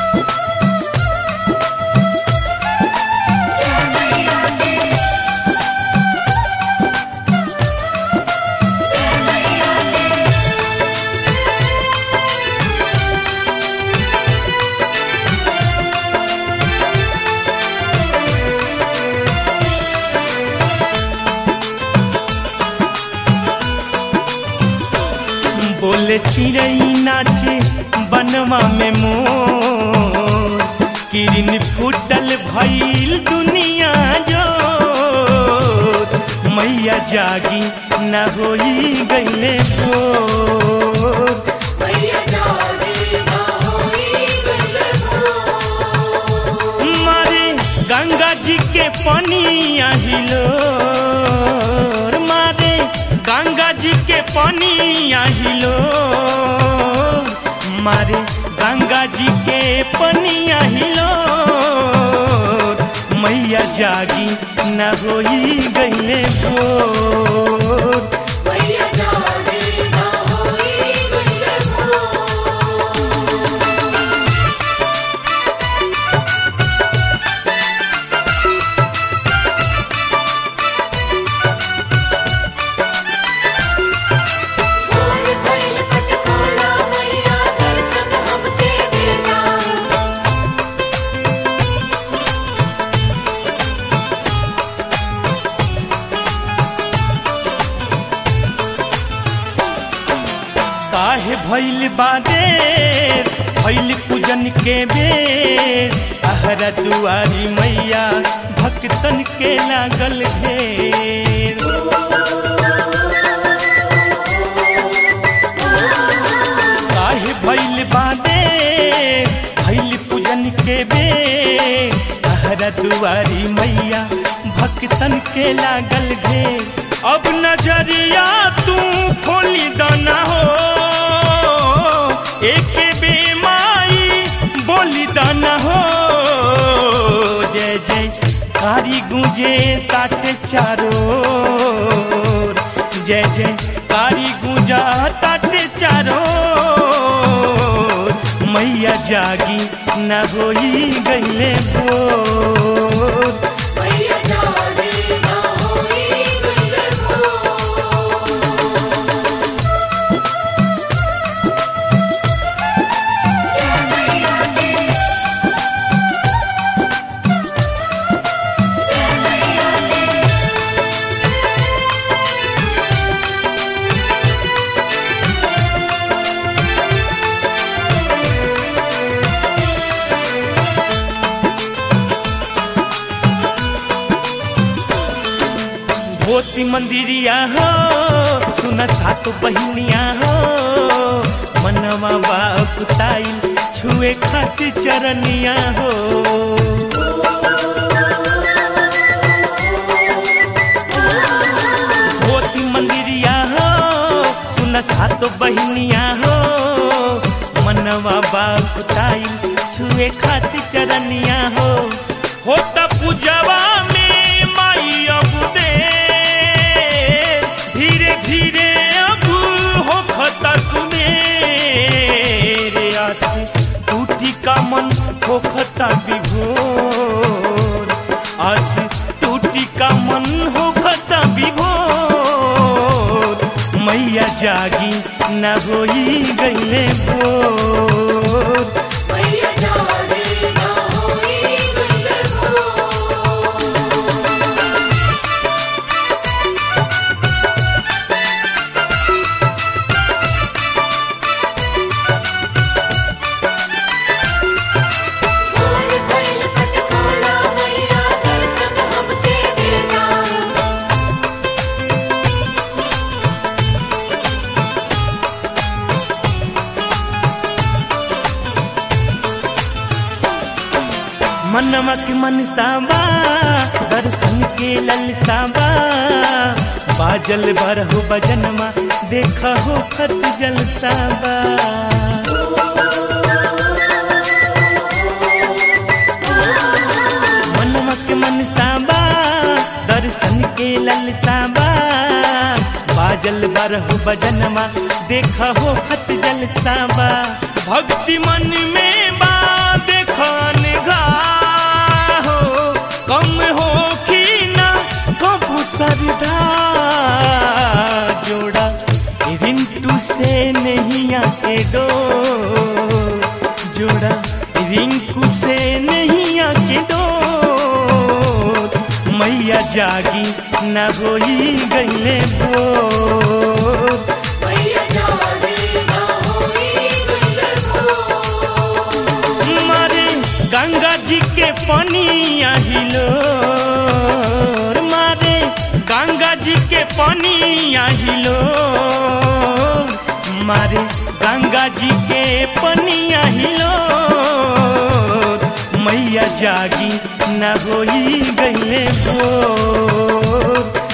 बोले चिड़ई नाचे बनवा में मोर किरण फूटल भइल दुनिया जो मैया जागी न होई गईले भोर मैया जागे ना होई गईले भोर। मारे गंगा जी के पानी आहिलो मारे गंगा जी के पानी आहिलो मारे गंगा जी के पानी आहिलो मैया जागी न होई गईले भोर मैया जागे ना होई गईले भोर। भोर भइल पटखोला मैया दर्शन हमके देना काहे भइल बादेर भइल पूजन के बेर आहरा दुआरी मैया भक्तन के लागल घेर काहे भइल बादेर भइल पूजन के बेर आहरा दुआरी मैया भक्तन के लागल घेर अब नजरिया तू खोली दाना हो एक बेमाई बोली दाना हो जय जय कारी गुंजे ताटे चारो जय जय कारी गुंजा ताटे चारो मैया जागी न होई गईले भोर मैया जागे ना होई गईले भोर। भोती मंदिरिया हो सुन सातो बहिनिया हो मनवा बाकुताई छुए खातिर चरनिया हो भोती मंदिरिया हो सुन सातो बहिनिया हो मनवा बाकुताई छुए खातिर चरनिया हो होता पूजवा में माई अब दे धीरे धीरे अब हो खता सुमेरे आस टूटी का मन हो खता विभोर आस टूटी का मन हो खता विभोर मैया जागी न होई गईले भोर मैया जागे ना होई गईले भोर। भोर भइल पटखोला मैया दर्शन हमके देना मनवा के मन साबा दर्शन के ललसाबा बाजल बरहु बजनमा देख हो खत जलसाबा मनवा के मन साबा दर्शन के ललसाबा बाजल बरहु बजनमा देख हो खत जलसाबा भक्ति मन में बा देख सरदा जोड़ा रिंटू से नहीं आके डो जोड़ा रिंकू से नहीं आके डो मैया जागी न होई गईले बोर मैया जागी ना होई गईले भोर। मारे गंगा जी के पानी आहिलो मारे गंगा जी के पानी आहिलो मारे गंगा जी के पानी आहिलो मैया जागी न होई गईले भोर